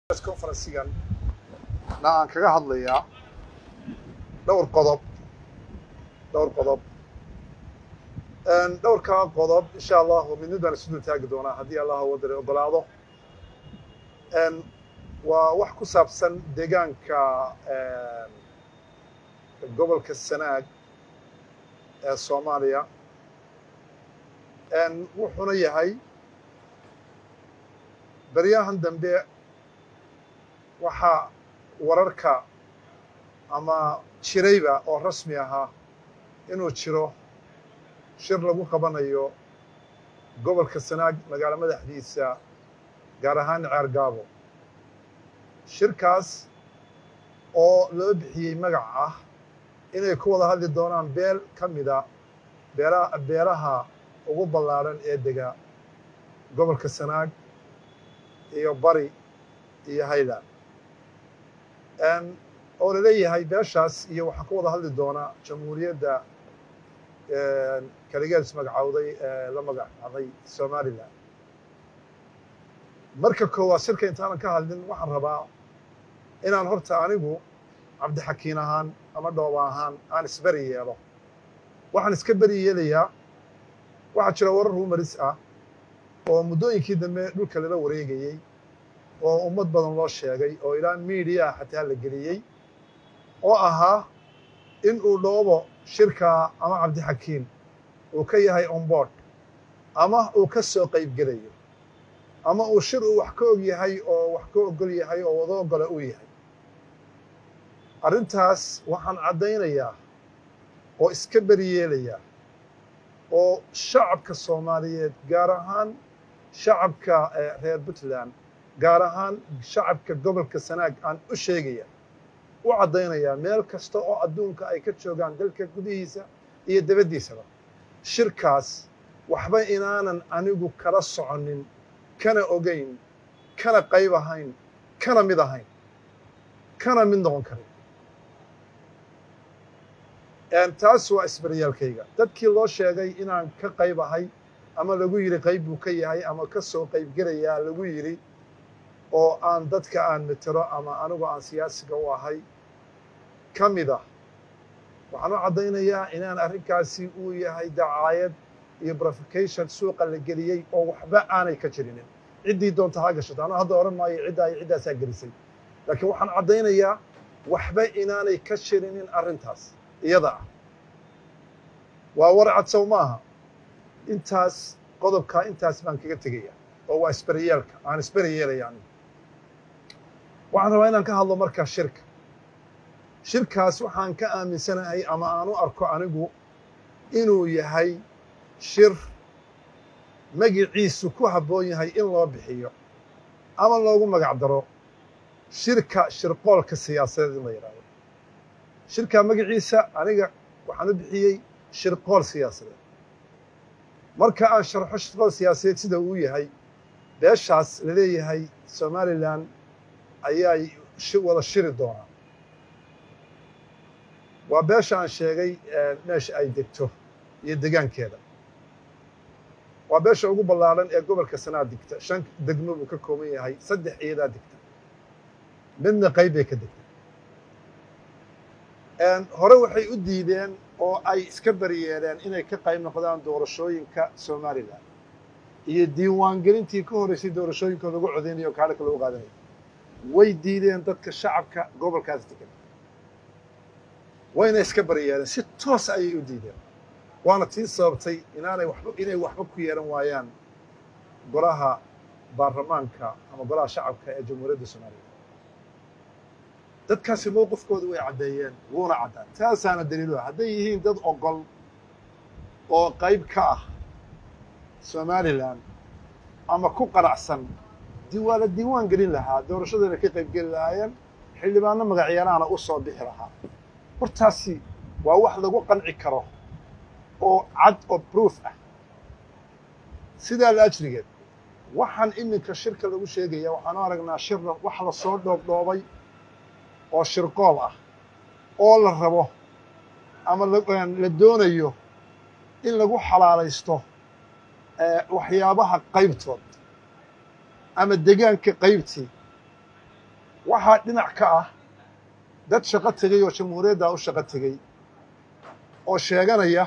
conferensigan na aan kaga hadlayaa dhowr qodob dhowr qodob dhowrkaa qodob insha allahu midnid baan isu dul taagi doonaa haddii allah wadare ogolaado waa wax ku saabsan deegaanka gobolka sanaag ee soomaaliya wuxuuna yahay beryahan dambe waxaa wararka ama jirayba oo rasmi ahaa inuu jiro shir lagu qabanayo gobolka sanaag magaalo madaxdiisa gaar ahaan ceergaabo shirkaas oo loo bixiyey magac ah inay ku wada hadli doonaan beel ka mida beela beelaha ugu ballaadhan ee dega gobolka sanaag iyo bari iyo highland oo la leeyahay beeshaas iyo waxaa ku wada hadli doonaa jamhuuriyadda kaligeeds magacowday ee la magacaaday somalilan marka koowaad shirka intaanan ka hadlin waxaan rabaa inaan horta anigu cabdixakiin ahaan ama dhooba ahaan aan isberi yeelo waxaan iska beri yeelayaa waxaa jira warar rumaris ah oo muddooyinkii dambe dhulka lala wareegayey oo ummad badan loo sheegay oo ilaa miidiyaa xataa la geliyey oo ahaa in uu dhoobo shirkaa ama cabdixakiin uu ka yahay onboard ama uu ka soo qaybgelayo ama uu shir uu wax ka og yahay oo wax ka ogol yahay oo wada ogola uu yahay arrintaas waxaan caddaynayaa oo iska beri yeelayaa oo shacabka soomaaliyeed gaar ahaan shacabka reer puntland gaar ahaan shacabka gobolka sanaag aan u sheegaya u caddaynayaa meel kasta oo adduunka ay ka joogaan dalka gudihiisa iyo dabaddiisaba shirkaas waxba inaanan anigu kala soconin kana ogayn kana qayb ahayn kana mid ahayn kana mid noqon karin taas waa isbaryaalkayga dadkii loo sheegay inaan ka qayb ahay ama lagu yidhi qayb buu ka yahay ama ka soo qaybgelayaa lagu yidhi oo aan dadka aan metero ama anigu aan siyaasiga u ahay ka mid ah waxaan u caddaynayaa inaan arrinkaasi uu yahay dacaayad iyo brofication suuqa la geliyey oo waxba aanay ka jirinin ciddii doonta ha gashato anuu hadda odhan maayo ciddaa iyo ciddaasaa gelisay laakiin waxaan caddaynayaa waxba inaanay ka jirinin arrintaas iyada ah waa war cadsow maaha intaas qodobkaa intaas baan kaga tegaya oo waa isberiyeelka aan isberi yeelaya anigu waxaan rabaa inaan ka hadlo markaa shirka shirkaas waxaan ka aaminsanahay ama aan u arko anigu inuu yahay shir magiciisu ku habboon yahay in loo bixiyo ama loogu magac daro shirka shirqoolka siyaasadeed in la yidhahdo shirkaa magaciisa aniga waxaan u bixiyey shirqool siyaasadeed marka aan sharxo shirqool siyaasadeed sida uu yahay beeshaas la leeyahay somalilan ayaay wada shiri doonaa waa beesha aan sheegay meesha ay degto iyo degaankeeda waa beesha ugu ballaadhan ee gobolka sanaa degta shan degmo buu ka kooban yahay saddex iyadaa degta midna qayb bay ka degta hore waxay u diideen oo ay iska beriyeeleen inay ka qayb noqdaan doorashooyinka somalilan iyo diiwaangelintii ka horreysay doorashooyinka lagu codeynayo o kaadhaka lagu qaadanayo way diideen dadka shacabka gobolkaas degan wayna iska beriyeeleen si toos ayay u diideen waana tii sababtay inaanay waxba inay waxba ku yeelan waayaan golaha baarlamaanka ama golaha shacabka ee jamhuuriyadda soomaaliya dadkaasi mowqifkooda way caddeeyeen wuuna caddaan taasaana daliiluha hadday yihiin dad ogol oo qayb ka ah somalilan ama ku qanacsan waa la diiwaan gelin lahaa doorashadana ka qayb geli lahaayeen xildhibaano magacyaalaana u soo bixi lahaa hortaasi waa wax lagu qanci karo oo cad oo proof ah sidaa la ajrigeed waxaan iminka shirka lagu sheegaya waxaanu aragnaa shir wax la soo dhoobdhoobay oo shirqool ah oo la rabo ama la doonayo in lagu xalaalaysto waxyaabaha qaybtood ama degaanka qaybtii waxaa dhinac ka ah dad shaqo tegey oo jamhuuriyaddaa u shaqo tegey oo sheeganaya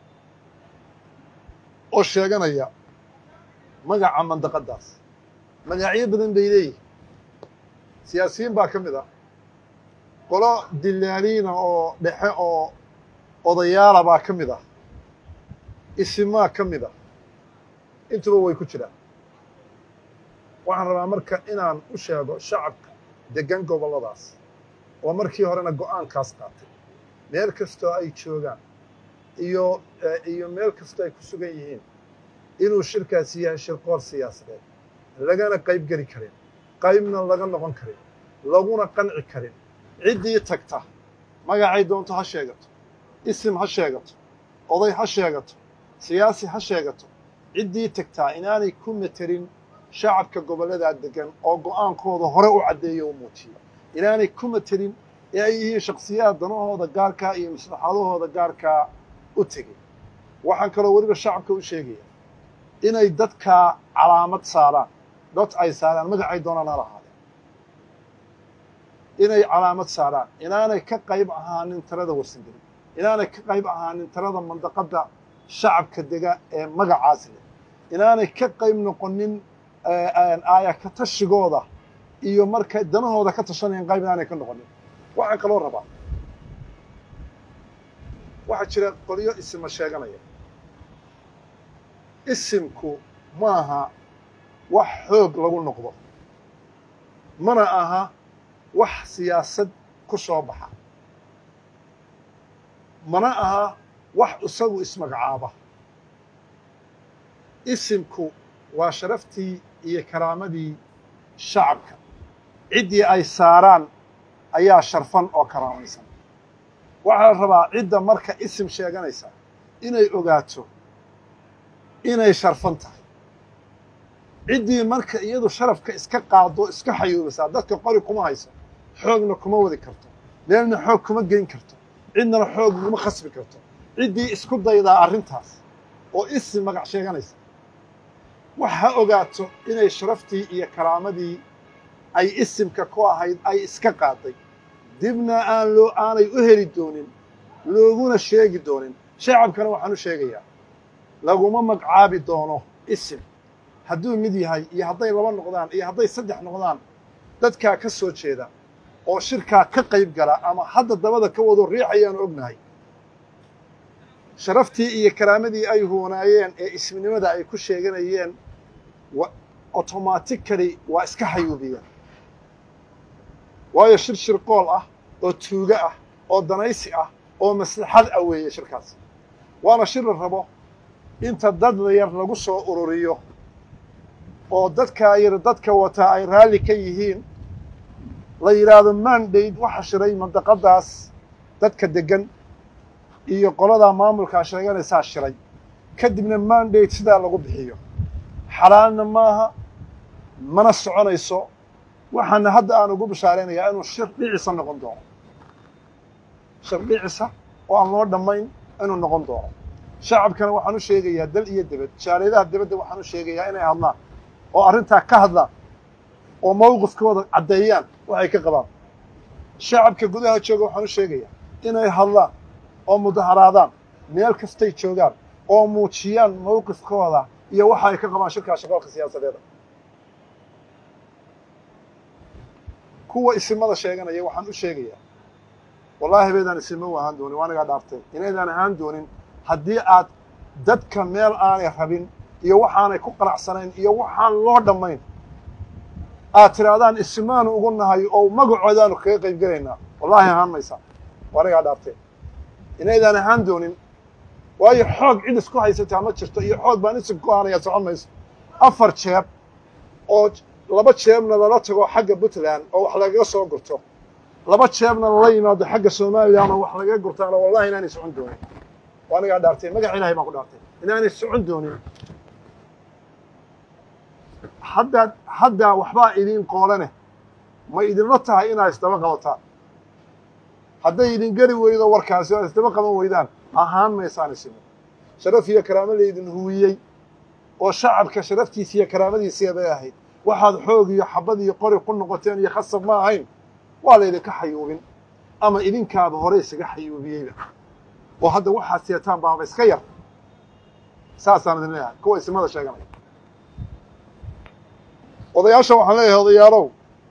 oo sheeganaya magaca mandaqaddaas magacyo badan bay leeyihin siyaasiyiin baa ka mid ah qolo dilaaliina oo dhexe oo odayaala baa ka mid ah isimaa ka mid ah intuba way ku jiraan waxaan rabaa marka inaan u sheego shacabka deggan gobolladaas oo markii horena go'aankaas qaatay meel kastoo ay joogaan iyo iyo meel kastoo ay ku sugan yihiin inuu shirkaasi yahay shirqool siyaasadeed lagana qayb geli karin qaybna laga noqon karin laguna qanci karin ciddii tagta magacay doonto ha sheegato isim ha sheegato oday ha sheegato siyaasi ha sheegato ciddii tagtaa inaanay ku materin shacabka gobolladaa deggan oo go'aankooda hore u caddeeyo u muujiyo inaanay ku materin ee ay yihiin shakhsiyaad danahooda gaarkaa iyo maslaxadahooda gaarkaa u tegay waxaan kaloo weliba shacabka u sheegaya inay dadkaa calaamad saaraan dad ay saaraan magacay doonaan ha lahaadeen inay calaamad saaraan inaanay ka qayb ahaanin tirada warsangeli inaanay ka qayb ahaanin tirada mandaqadda shacabka dega ee magacaas leh inaanay ka qayb noqonin aaya ka tashigooda iyo markay danahooda ka tashanayan qayb inaanay ka noqonin waxaan kaloo rabaa waxaa jira qolyo isima sheeganaya isimku maaha wax xoog lagu noqdo mana aha wax siyaasad ku soo baxa mana aha wax isagu ismagacaaba isimku waa sharaftii iyo karaamadii shacabka ciddii ay saaraan ayaa sharfan oo karaamaysan waxaa la rabaa cidda marka isim sheeganaysa inay ogaato inay sharfan tahay ciddii marka iyadu sharafka iska qaado iska xayuubisaa dadka qori kuma hayso xoogna kuma wadi karto meelna xoog kuma gelin karto cidnana xoog kuma khasbi karto ciddii isku daydaa arrintaas oo isim magac sheeganaysa wax ha ogaato inay sharaftii iyo karaamadii ay isimka ku ahayd ay iska qaaday dibna aan loo aanay u heli doonin looguna sheegi doonin shacabkana waxaan u sheegayaa laguma magcaabi doono isim hadduu mid yahay iyo hadday laba noqdaan iyo hadday saddex noqdaan dadkaa ka soo jeeda oo shirkaa ka qayb gala ama hadda dabada ka wado riixayaanu ognahay sharaftii iyo karaamadii ay huwanaayeen ee isminimada ay ku sheeganayeen automatically waa iska xayuubiyeen waayo shir shirqool ah oo tuugo ah oo danaysi ah oo maslaxad ah weeye shirkaas waana shir la rabo inta dad yar lagu soo ururiyo oo dadkaa yar dadka wataa ay raalli ka yihiin la yidhaahdo mandate waxa shiray mandaqadaas dadka deggan iyo qoladaa maamulkaa sheeganaysaa shiray kadibna mandate sidaa lagu bixiyo xalaalna maaha mana soconayso waxaana hadda aan ugu bashaaraynayaa inuu shir dhicisa noqon doono shir dhicisa oo aan loo dhammayn inuu noqon doono shacabkana waxaan u sheegayaa dal iyo debed jaaliyadaha debedda waxaan u sheegayaa inay hadlaan oo arrintaa ka hadlaan oo mawqifkooda caddeeyaan waxay ka qabaan shacabka gudaha jooga waxaan u sheegayaa inay hadlaan oo mudaharaadaan meel kastay joogaan oo muujiyaan mawqifkooda iyo waxa ay ka qabaan shirkaa shaqoolka siyaasadeeda kuwa isimada sheeganaya waxaan u sheegayaa wallaahi baydaan isimo u ahaan doonin waanigaa dhaartay inaydaan ahaan doonin haddii aad dadka meel aanay rabin iyo waxaanay ku qanacsanayn iyo waxaan loo dhammayn aad tidhaahdaan isimaanu ugu nahay oo magacoodaanu kaga qayb gelaynaa wallaahi ahaan maysaa waanigaa dhaartay inaydaan ahaan doonin waayo xoog cid isku haysataa ma jirto iyo xoog baan isim ku ahanaya socon mayso afar jeeb oo laba jeebna lala tago xagga puntland oo wax lagaga soo gurto laba jeebna lala yimaado xagga somalilan oo wax lagaga gurtaana wallahi inaanay socon doonin waanigaa dhaartay magac ilahay baan ku dhaartay inaanay socon doonin haddaad haddaa waxbaa idiin qoolane ma idinla tahay inaa isdaba qabataan hadday idin geli weydo warkaasi oo isdaba qaban weydaan ahaan maysaan isimo sharaf iyo karaamo laydin huwiyey oo shacabka sharaftiisa iyo karaamadiisiya bay ahayd waxaad xoog iyo xabad iyo qori ku noqoteen iyo khasab ma ahayn waa laydinka xayuubin ama idinkaaba hore isaga xayuubiyeyba oo hadda waxaad seetaan baaba iska yar saasaan idin leeyahay kuwa isimada sheeganaya odayaasha waxaan leeyahay odayaalow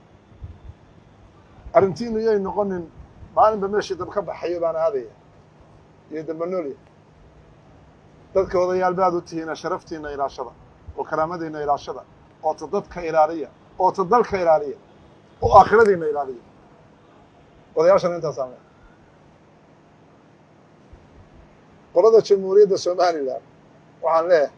arrintiinu yay noqonin maalinba meeshii dab ka baxayo baan aadaya iyo dambanoolya dadka odayaal baad u tihiina sharaftiina ilaashada oo karaamadiina ilaashada oo ta dadka ilaaliya oo ta dalka ilaaliya oo aakhiradiina ilaaliya odayaashana intaasaan leehay qolada jamhuuriyadda somalilan waxaan leeyahay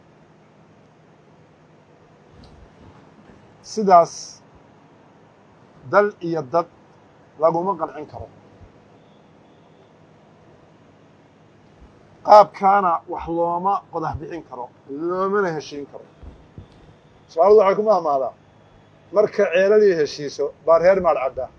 sidaas dal iyo dad laguma qancin karo qaabkaana wax looma qodax bixin karo loomana heshiin karo somaalidu waxay ku mahmaadaa marka ceeladii heshiiso baa reer maadh caddaa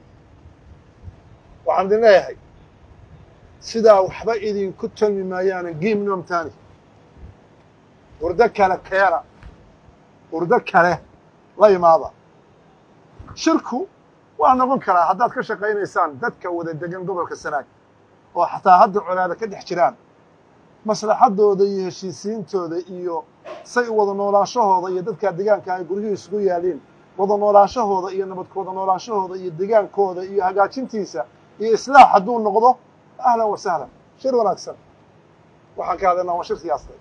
waxaan idin leeyahay sidaa waxba idinku talmi maayaana giim noomtaani urdo kale keena urdo kale la imaada shirku waa noqon karaa haddaad ka shaqaynaysaan dadka wada degan gobolka sanaag oo xataa hadda colaada ka dhex jiraan maslaxadooda iyo heshiisiintooda iyo say wada noolaanshahooda iyo dadkaa degaanka ay guryuhu isugu yaaliin wada noolaanshahooda iyo nabadkooda noolaanshahooda iyo degaankooda iyo hagaajintiisa iyo islaax hadduu noqdo ahlan wa sahlan shir wanaagsan waxaan ka hadlaynaa waa shir siyaasadeed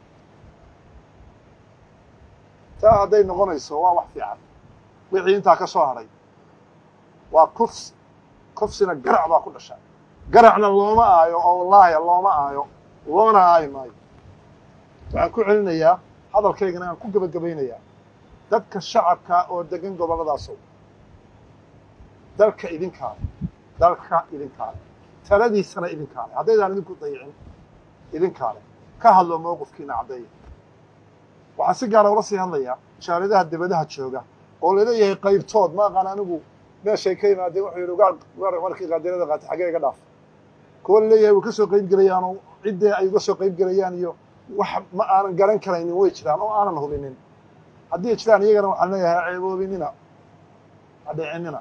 taa hadday noqonayso waa wax fiican wixii intaa ka soo hadhay waa kufs kufsina garac baa ku dhasha garacna looma aayo oo wallaahi looma aayo loona aayi maayo waxaan ku celinayaa hadalkaygana aan ku gebagabaynayaa dadka shacabka oo degan gobolladaasow dalka idinkaale dalka idinkaale taladiisana idinkaale haddaydaan idinku dayicin idinkaale ka hadlo mowqifkiina caddeeya waxaan si gaara ula sii hadlayaa jaaradaha debadaha jooga oo laleeyahay qaybtood ma aqaan anigu meeshay ka yimaadeen wuxuu yidhi ugaar markii qaadirada qaatay xaggee iga dhaaf kuwa laleeyahay way ka soo qayb gelayaanoo ciddee ay uga soo qayb gelayaan iyo wax ma aanan garan karaynin way jiraan oo aanan hubinin haddii jiraan iyagana waxaan leeyahay ceeboobinina ha dhicinina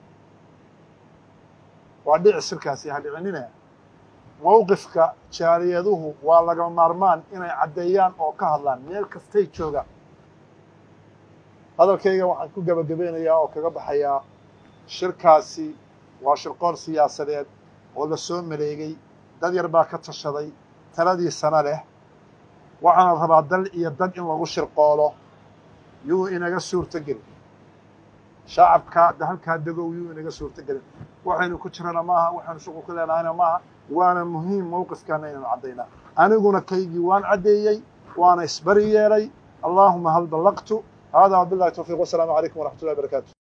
waa dhici sirkaasi ha dhicinina mowqifka jaariyaduhu waa laga maarmaan inay caddeeyaan oo ka hadlaan meel kastay joogaan hadalkayga waxaan ku gebagabeynayaa oo kaga baxayaa shirkaasi waa shirqool siyaasadeed oo la soo maleegay dad yar baa ka tashaday taladiisana leh waxaana rabaa dal iyo dad in lagu shirqoolo yuu inaga suurto gelin shacabka halkaa degow yuu inaga suurto gelin waxaynu ku jirana maaha waxaynu shuqul ku leenahayna maaha waana muhiim mowqifkaana inaynu caddaynaa aniguna kaygii waan caddeeyey waana isbari yeelay allaahuma hal ballaqtu hada wabillahi tawfiiq wasalaamu calaykum waraxmat ullahi barakaatu